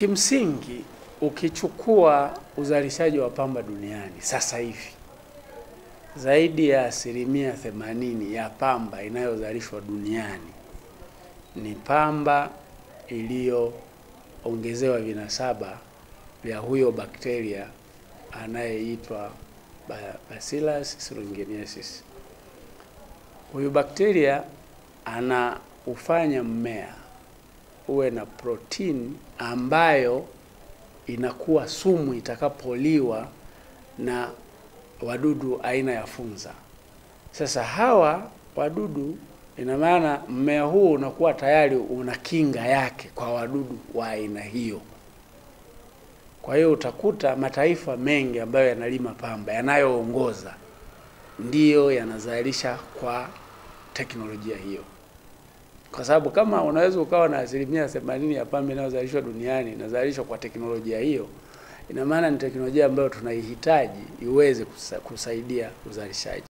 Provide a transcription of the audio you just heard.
Kimsingi ukichukua uzalishaji wa pamba duniani sasa hivi, zaidi ya asilimia themanini ya pamba inayozalishwa duniani ni pamba iliyoongezewa vinasaba vya huyo bakteria anayeitwa Bacillus thuringiensis. Huyu bakteria anaufanya mmea uwe na protini ambayo inakuwa sumu itakapoliwa na wadudu aina ya funza. Sasa hawa wadudu, ina maana mmea huu unakuwa tayari una kinga yake kwa wadudu wa aina hiyo. Kwa hiyo utakuta mataifa mengi ambayo yanalima pamba yanayoongoza ndiyo yanazalisha kwa teknolojia hiyo, kwa sababu kama unaweza ukawa na asilimia themanini ya pamba inayozalishwa duniani inazalishwa kwa teknolojia hiyo, ina maana ni teknolojia ambayo tunaihitaji iweze kusa, kusaidia uzalishaji.